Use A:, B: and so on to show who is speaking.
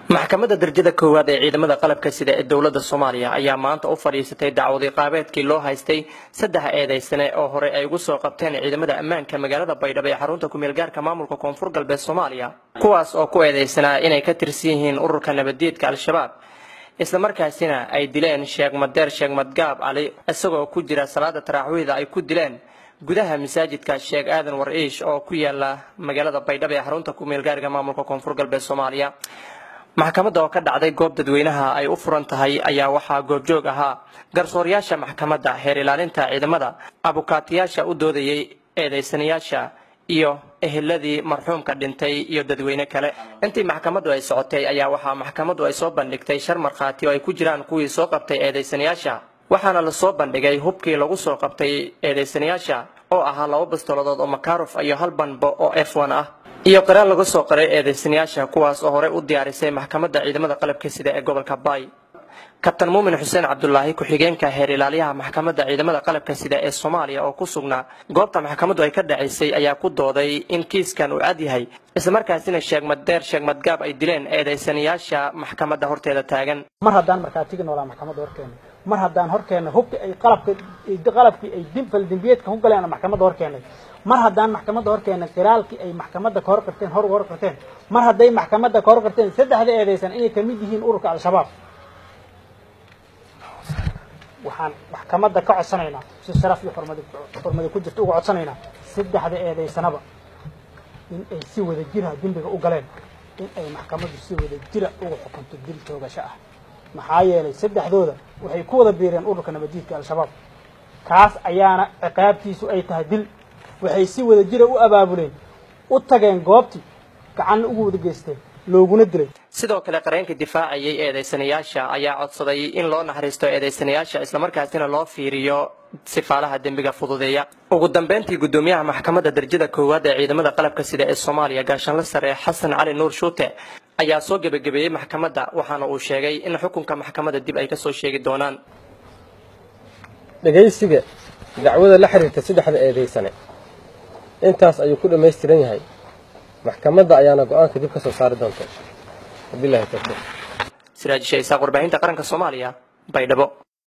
A: maxkamadda darajada koowaad ee ciidamada qalabka sida ee dowladda soomaaliya ayaa maanta u fadhiisatay dacwadi qaabeedkii loo haystay saddex eedaysane oo hore ay ugu soo qabteen ciidamada ammaanka magaalada baydhabo ee xarunta kumeelgaarka maamulka koonfur galbeed soomaaliya kuwaas oo ku eedaysanaa inay ka tirsan yihiin ururka nabaddiidka al-shabaab islamarkaasina ay dileen sheekh madeer sheekh madgaab cali isagoo ku jira salaada taraaxwiida ay ku dileen gudaha masaajidka sheekh aadan war-iish oo ku yaala magaalada baydhabo ee xarunta kumeelgaarka maamulka koonfur galbeed soomaaliya maxkamadda oo ka dhacday goob dadweynaha ay u furan tahay ayaa waxaa goobjoog ahaa garsoorayaasha maxkamadda heer ilaalinta ciidamada abukaatiyaasha u doodayay eedaysanayaasha iyo eheladii marxuumka dhintay iyo dadweyne kale intii maxkamaddu ay socotay ayaa waxaa maxkamaddu ay soo bandhigtay shar markhaati oo ay ku jiraan kuwii soo qabtay eedaysanayaasha waxaana la soo bandhigay hubkii lagu soo qabtay eedaysanayaasha oo ahaa laba bastoladood oo makarof iyo hal banbo oo f n ah iyo qaraal laga soo qaray eedaysanayaasha kuwaas oo horey u diyaarisay maxkamadda ciidamada qalabka sida ee gobolka baay kabtan muumin xuseen cabdulaahi ku-xigeenka heer ilaaliyaha maxkamadda ciidamada qalabka sida ee soomaaliya oo ku sugnaa goobta maxkamaddu ay ka dhacaysay ayaa ku dooday in kiiskan uu cad yahay islamarkaasina sheegmadeer sheegmadgaab ay dileen eedaysanayaasha maxkamadda horteeda taagan
B: mar haddaan markhaatigi noolaa maxkamadda horkeena mar haddaan horkeena hubka ay qalabka qalabkii ay faldembiyeedka ku galeen maxkamadda horkeenay mar haddaan maxkamadda horkeena qiraalkii ay maxkamadda ka hor qirteen hor hor qirteen mar hadday maxkamadda ka hor qirteen saddexda eedaysan inay kamid yihiin ururka al-shabaab waxaan maxkamadda ka codsanaynaa si sharaf iyo xurmadi xurmadi ku jirta uga codsanaynaa saddexda eedaysanaba in ay si wada jira dembiga u galeen in ay maxkamaddu si wada jira uga xukunto dil toogasho ah maxaa yeelay saddexdooda waxay ku wada biireen ururka nabaddiidka al-shabaab kaas ayaana ciqaabtiisu ay tahay dil waxay si wada jira u abaabuleen u tageen goobtii gacanna ugu wada geysteen looguna dilay
A: sidoo kale qareenka difaacayay eedaysanayaasha ayaa codsaday in loo naxariisto eedaysanayaasha islamarkaasina loo fiiriyo sifaalaha dembiga fududeeya ugu dambeyntii guddoomiyaha maxkamadda darajada koowaad ee ciidamada qalabka sida ee soomaaliya gaashaanla sare xasan cali nuur shuute ayaa soo gebagabeeyey maxkamadda waxaana uu sheegay in xukunka maxkamadda dib ay kasoo sheegi doonaan
C: dhegaysiga dacwada la xiriirta saddexda eedaysane intaas ayuu ku dhammaystiran yahay maxkamadda ayaana go-aanka dib ka soo saari doonta wabilahi tawfiiq
A: siraajisha isaaq warbaahinta qaranka soomaaliya baydhabo